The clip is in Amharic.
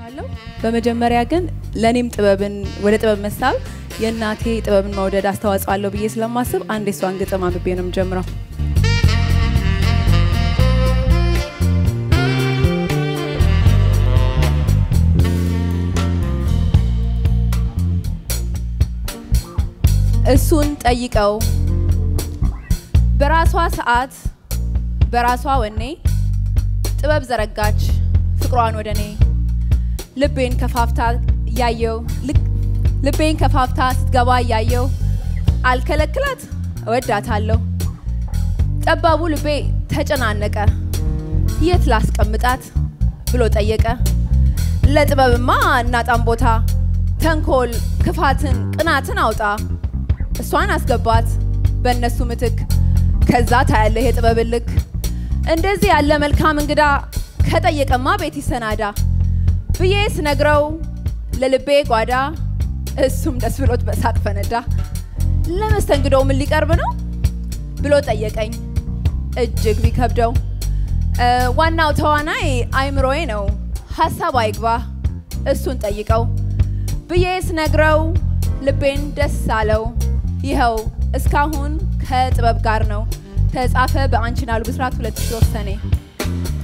አመሰግናለሁ። በመጀመሪያ ግን ለእኔም ጥበብን ወደ ጥበብ መሳብ የእናቴ ጥበብን መውደድ አስተዋጽኦ አለው ብዬ ስለማስብ አንድ የሷን ግጥም አንብቤ ነው የምጀምረው። እሱን ጠይቀው በራሷ ሰዓት በራሷ ወኔ ጥበብ ዘረጋች ፍቅሯን ወደ እኔ ልቤን ከፋፍታ እያየው ልቤን ከፋፍታ ስትገባ እያየው አልከለክላት እወዳታለሁ። ጠባቡ ልቤ ተጨናነቀ የት ላስቀምጣት ብሎ ጠየቀ። ለጥበብማ እናጣም ቦታ ተንኮል፣ ክፋትን፣ ቅናትን አውጣ እሷን አስገባት በእነሱ ምትክ ከዛ ታያለህ የጥበብን ልክ። እንደዚህ ያለ መልካም እንግዳ ከጠየቀማ ቤት ይሰናዳ ብዬ ስነግረው ለልቤ ጓዳ እሱም ደስ ብሎት በሳቅ ፈነዳ። ለመስተንግዶው ምን ሊቀርብ ነው ብሎ ጠየቀኝ እጅግ ቢከብደው። ዋናው ተዋናይ አይምሮዬ ነው ሀሳብ አይግባ እሱን ጠይቀው ብዬ ስነግረው ልቤን ደስ አለው። ይኸው እስካሁን ከጥበብ ጋር ነው። ተጻፈ በአንቺን አሉ ብስራት 2003 ሰኔ